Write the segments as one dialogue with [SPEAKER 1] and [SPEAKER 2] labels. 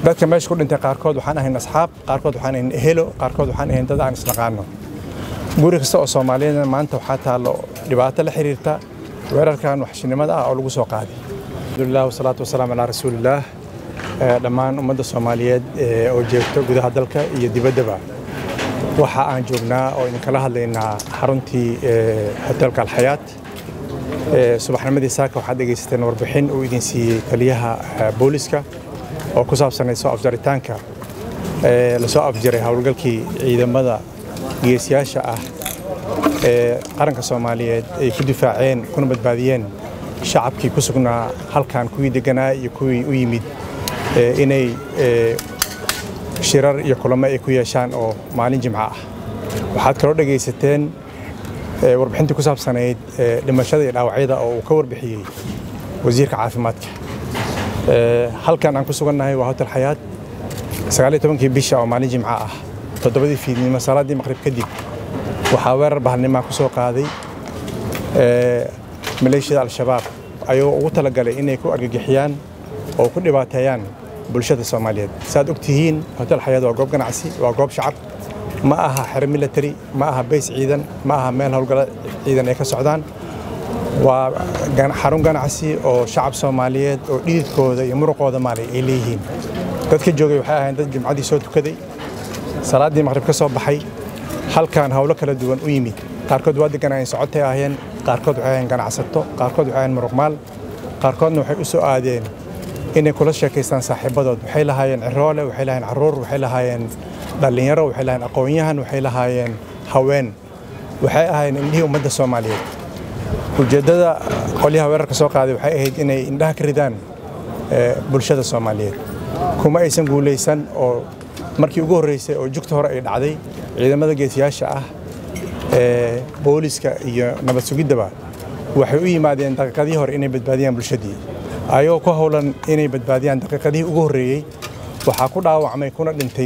[SPEAKER 1] dadka meesha ku dhintay qaarkood waxaan ahayn asxaab qaarkood waxaan ahayn ehelo qaarkood waxaan ahayn dad aan isnaqaano guri kasta oo soomaaliyeedna maanta waxaa taallo dhibaato la xiriirta weerarkan waxshinimada ah oo lagu soo qaaday alxamdulilah wasalaatu wasalaam calaa rasuulillaah dhammaan ummadda soomaaliyeed oo joogta gudaha dalka iyo dibaddaba waxa aan joognaa oo idinkala hadlaynaa xaruntii hotelka alxayaat subaxnimadii saaka waxaad dhegaysateen warbixin uu idin siiyey taliyaha booliska oo ku saabsanay soo afjaritaanka lasoo afjaray howlgalkii ciidamada geesiyaasha ah ee qaranka soomaaliyeed ay ku difaaceen kuna badbaadiyeen shacabkii ku sugnaa halkan kuwii deganaa iyo kuwii u yimid inay shirar iyo kulamo ay ku yeeshaan oo maalin jimco ah waxaad kaloo dhegaysateen warbixintii ku saabsanayd dhimashada iyo dhaawacyada oo uu ka warbixiyey wasiirka caafimaadka halkan aan ku sugannahay waa hotel xayaat sagaal iyo tobankii bisha oo maalin jimco ah toddobadii fiidnimo salaaddii maqrib kadib waxaa weerar bahalnimaa ku soo qaaday maleeshiyada al-shabaab ayagoo ugu talagalay inay ku argagixiyaan oo ku dhibaateeyaan bulshada soomaaliyeed saaad og tihiin hotel xayaat waa goob ganacsi waa goob shacab ma aha xero military ma aha bays ciidan ma aha meel howlgalo ciidan ay ka socdaan waa xarun ganacsi oo shacab soomaaliyeed oo dhididkooda iyo muruqooda maalay ay leeyihiin dadka joogay waxay ahayn dad jimcadii soo tukaday salaaddii maqrib ka soo baxay halkan howlo kala duwan u yimid qaarkood waa deganaayeen socotay ahayeen qaarkood waxay ahayn ganacsato qaarkood waxay ahayn muruqmaal qaarkoodna waxay u soo aadeen inay kula sheekaystaan saaxiibadood waxay lahaayeen ciroole waxay lahaayeen carruur waxay lahaayeen dhallinyaro waxay lahaayeen aqoon-yahan waxay lahaayeen haween waxay ahaayeen indhihii ummadda soomaaliyeed ujeeddada qolyaha weerarka soo qaaday waxay ahayd inay indhaha ka ridaan bulshada soomaaliyeed kuma aysan guulaysan oo markii ugu horreysay oo jugta hore ay dhacday ciidamada geesiyaasha ah ee booliska iyo nabad sugiddaba waxay u yimaadeen daqiiqadihii hore inay badbaadiyaan bulshadii ayagoo ku howlan inay badbaadiyaan daqiiqadihii ugu horreeyey waxaa ku dhaawacmay kuna dhintay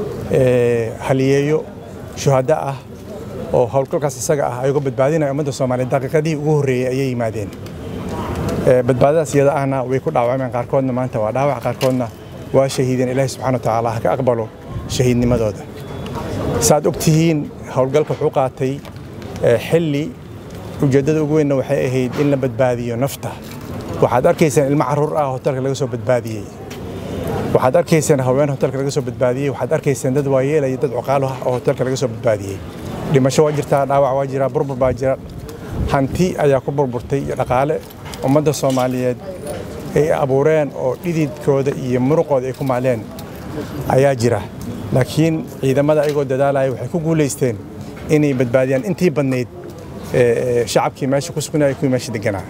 [SPEAKER 1] haliyeeyo shuhaddo ah oo howlgalkaas isaga ah ayagoo badbaadinaya ummadda soomaaliyeed daqiiqadihii ugu horreeyey ayay yimaadeen badbaadadaas iyada ahna way ku dhaawacmeen qaarkoodna maanta waa dhaawac qaarkoodna waa shahiideen ilaahi subxana wa tacaala ha ka aqbalo shahiidnimadooda saaad og tihiin howlgalka wuxuu qaatay xilli ujeeddada ugu weynna waxay ahayd in la badbaadiyo nafta waxaad arkaysaan ilmo carruur ah hotelka laga soo badbaadiyey waxaad arkaysaan haween hotelka laga soo badbaadiyey waxaad arkaysaan dad waayeelaya dad cuqaalo ah oo hotelka laga soo badbaadiyey dhimasho waa jirtaa dhaawac waa jiraa burbur baa jira hanti ayaa ku burburtay iyo dhaqaale ummadda soomaaliyeed ay abuureen oo dhididkooda iyo muruqooda ay ku maaleen ayaa jira laakiin ciidamada ayagoo dadaalaya waxay ku guulaysteen inay badbaadiyaan intii badnayd shacabkii meesha ku sugnaya kuwii meesha deganaa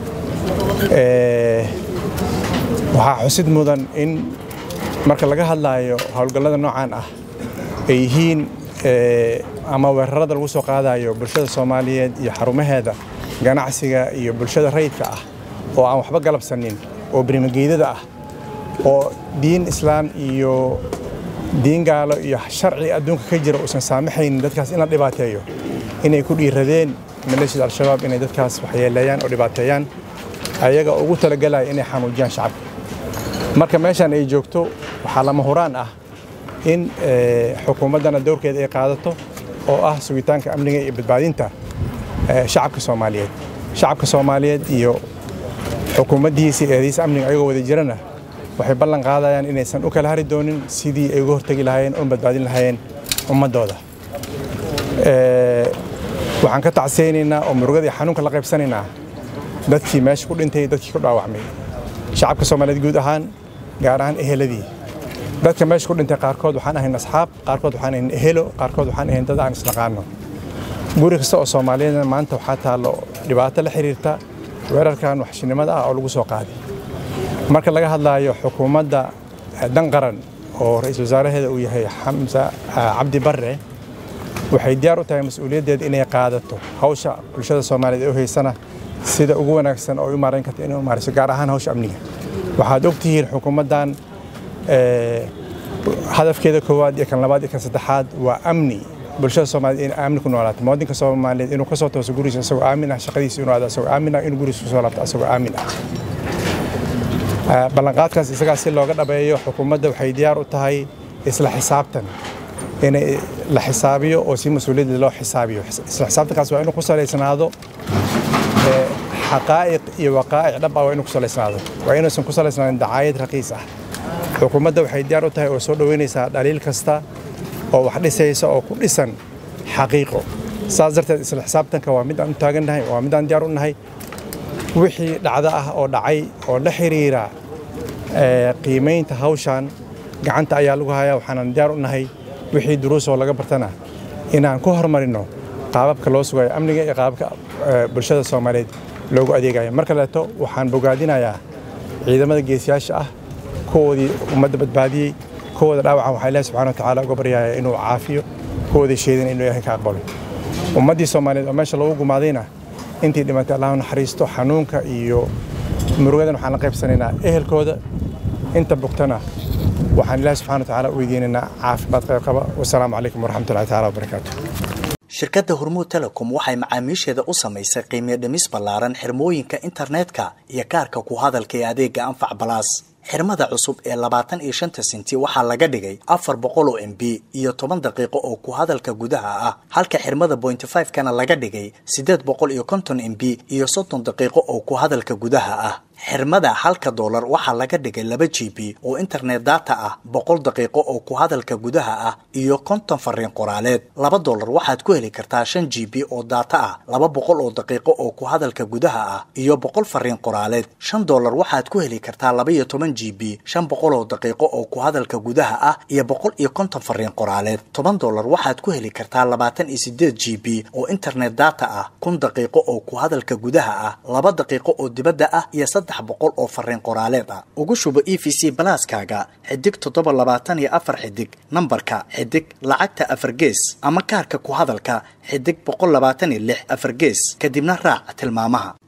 [SPEAKER 1] waxaa xusid mudan in marka laga hadlaayo howlgallada noocan ah ay yihiin ama weerarada lagu soo qaadayo bulshada soomaaliyeed iyo xarumaheeda ganacsiga iyo bulshada rayidka ah oo aan waxba galabsanin oo berimageydada ah oo diin islaam iyo diin gaalo iyo sharci adduunka ka jira uusan saamaxaynin dadkaas in la dhibaateeyo inay ku dhiiradeen maleeshiyada al-shabaab inay dadkaas waxyeeleeyaan oo dhibaateeyaan ayaga ugu talagalaya inay xanuujiyaan shacabka marka meeshan ay joogto waxaa lama huraan ah in xukuumaddana dowrkeeda ay qaadato oo ah sugitaanka amniga iyo badbaadinta shacabka soomaaliyeed shacabka soomaaliyeed iyo xukuumaddihiisa iyo eedaysa amniga ayagoo wada jirana waxay ballan qaadayaan inaysan u kala hari doonin sidii ay uga hortegi lahaayeen una badbaadin lahaayeen ummaddooda waxaan ka tacsaynaynaa oo murugada iyo xanuunka la qaybsanaynaa dadkii meesha ku dhintay dadkii ku dhaawacmay shacabka soomaaliyeed guud ahaan gaar ahaan eheladii dadka meesha ku dhintay qaarkood waxaan ahayn asxaab qaarkood waxaan ahayn ehelo qaarkood waxaan ahayn dad aan isnaqaano guri kasta oo soomaaliyeedna maanta waxaa taallo dhibaato la xiriirta weerarkan waxshinimada ah oo lagu soo qaaday marka laga hadlaayo xukuumadda dan qaran oo ra-iisul wasaaraheeda uu yahay xamsa cabdi barre waxay diyaar u tahay mas-uuliyaddeeda inay qaadato hawsha bulshada soomaaliyeed ee u haysana sida ugu wanaagsan oo u maarayn karta inay u maarayso gaar ahaan hawsha amniga waxaad og tihiin xukuumaddan hadafkeeda koowaad iyo kan labaad iyo kan saddexaad waa amni bulshada soomaaliyeed in amni ku noolaato muwaadinka soomaaliyeed inuu ka soo tooso gurigiisa isagoo aamin ah shaqadiisa inuu aado isagoo aamin ah inuu gurigiisa kusoo laabto isagoo aamin ah ballanqaadkaas isagaa si looga dhabeeyo xukuumadda waxay diyaar u tahay isla xisaabtan inay la xisaabiyo oo si mas-uuliyadda loo xisaabiyo isla xisaabtankaas waa inuu ku salaysnaado xaqaa'iq iyo waqaa'ic dhab ah waa inuu ku salaysnaado waa inuusan ku salaysnaanin dacaayad raqiis ah xukuumadda waxay diyaar u tahay oo soo dhoweynaysaa dhaliil kasta oo wax dhisaysa oo ku dhisan xaqiiqo saas darteed isla xisaabtanka waa mid aan u taagannahay waa mid aan diyaar u nahay wixii dhacdo ah oo dhacay oo la xiriira qiimaynta hawshan gacanta ayaa lagu hayaa waxaanan diyaar u nahay wixii duruus oo laga bartana inaan ku horumarino qaababka loo sugayo amniga iyo qaababka bulshada soomaaliyeed loogu adeegayo mar kaleeto waxaan bogaadinayaa ciidamada geesiyaasha ah kuwoodii ummadda badbaadiyey kuwooda dhaawacan waxaa ilaahi subxana watacaala uga baryaya inuu caafiyo kuwoodii sheedin inuu ilaahay ka aqbalo ummaddii soomaaliyeed oo meesha lagu gumaadayna intii dhimatay allahu naxariisto xanuunka iyo murugadan waxaan la qaybsanaynaa ehelkooda inta bugtana waxaan ilaahi subxana watacaala u weydiinaynaa caafimaad qaybqaba wasalaamu calaykum waraxmatullahi taala wabarakaatu
[SPEAKER 2] shirkadda hormuud telecom waxay macaamiisheeda u samaysay qiimiyo dhimis ballaaran xirmooyinka internetka iyo kaarka ku hadalka ee adeega anfac balaas xirmada cusub ee labaatan iyo shanta senti waxaa laga dhigay afar boqol oo m b iyo toban daqiiqo oo ku hadalka gudaha ah halka xirmada bointy five kana laga dhigay siddeed boqol iyo konton m b iyo soddon daqiiqo oo ku hadalka gudaha ah xirmada halka doolar waxaa laga dhigay laba g b oo internet data ah boqol daqiiqo oo ku hadalka gudaha ah iyo konton fariin qoraaleed laba doolar waxaad ku heli kartaa shan g b oo data ah laba boqol oo daqiiqo oo ku hadalka gudaha ah iyo boqol fariin qoraaleed shan doolar waxaad ku heli kartaa laba iyo toban g b shan boqol oo daqiiqo oo ku hadalka gudaha ah iyo boqol iyo konton fariin qoraaleed toban doolar waxaad ku heli kartaa labaatan iyo sideed g b oo internet data ah kun daqiiqo oo ku hadalka gudaha ah laba daqiiqo oo dibadda ah iyo saddex boqol oo fariin qoraaleed ah ugu shubo e v c balaaskaaga xidig toddoba labaatan iyo afar xidig nambarka xidig lacagta afar gees ama kaarka ku hadalka xidig boqol labaatan iyo lix afar gees kadibna raac tilmaamaha